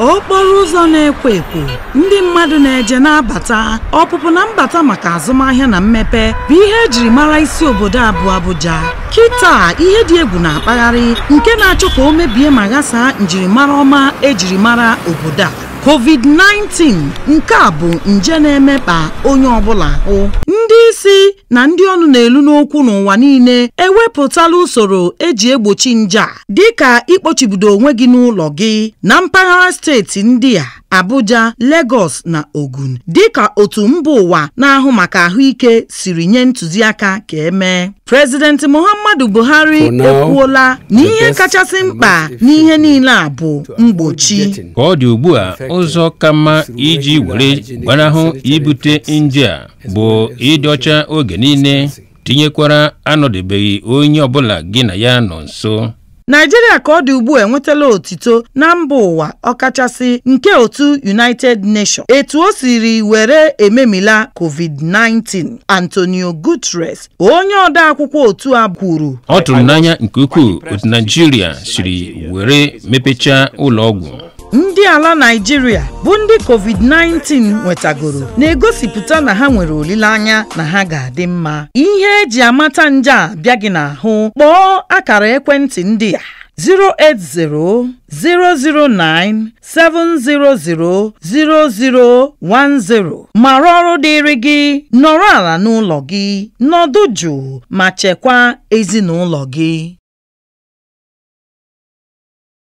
okporo ụzọ na-ekwo ekwo ndị mmadụ na-eje na-abata ọpụpụ na mbata maka azụmahịa na mmepe bụ ihe ejiri mara isi obodo abụọ Abuja kịta ihe dị egwu na-akpagharị nke na-achọ ka o mebie ma ghasaa njirimara ọma ejiri mara obodo a covid-19 nke a bụ nje na-emekpa onye ọbụla ahụ ndị isi na ndị ọnụ na-elu n'okwu n'ụwa niile ewepụtala usoro eji egbochi nje a dịka ikpochibido onwe gị n'ụlọ gị na mpaghara steeti ndị a Abuja, Lagos na Ogun dịka otu mba ụwa na-ahụ maka ahụike siri nye ntụziaka ka emee Prezident Muhammadu Buhari ekwuola na ihe kachasị mkpa n'ihe niile a bụ mgbochi ka ọ dị ugbu a ụzọ ka mma iji were gbanahụ ibute nje a bụ ịdị ọcha oge niile tinyekwara anọdebeghị onye ọbụla gị na ya nọ nso Naijiria ka ọ dị ugbu a enwetala otito na mba ụwa ọkachasị nke otu United Nations etu o siri were ememila COVID-19 Antonio Guterres onye odeakwụkwọ otu a kwuru ọ tụrụ n'anya nke ukwuu otu Naijiria siri were mepechaa ụlọ ọgwụ ndị ala Naịjirịa bụ ndị COVID-19 nwetagoro na-egosipụta na ha nwere olileanya na ha ga-adị mma ihe eji amata nje a bịa gị n'ahụ kpọọ akara ekwentị ndị a 080-009-700-0010 mara ọrụ dịịrị gị nọrọ ala n'ụlọ gị nọdụ jụụ ma chekwaa ezinụlọ gị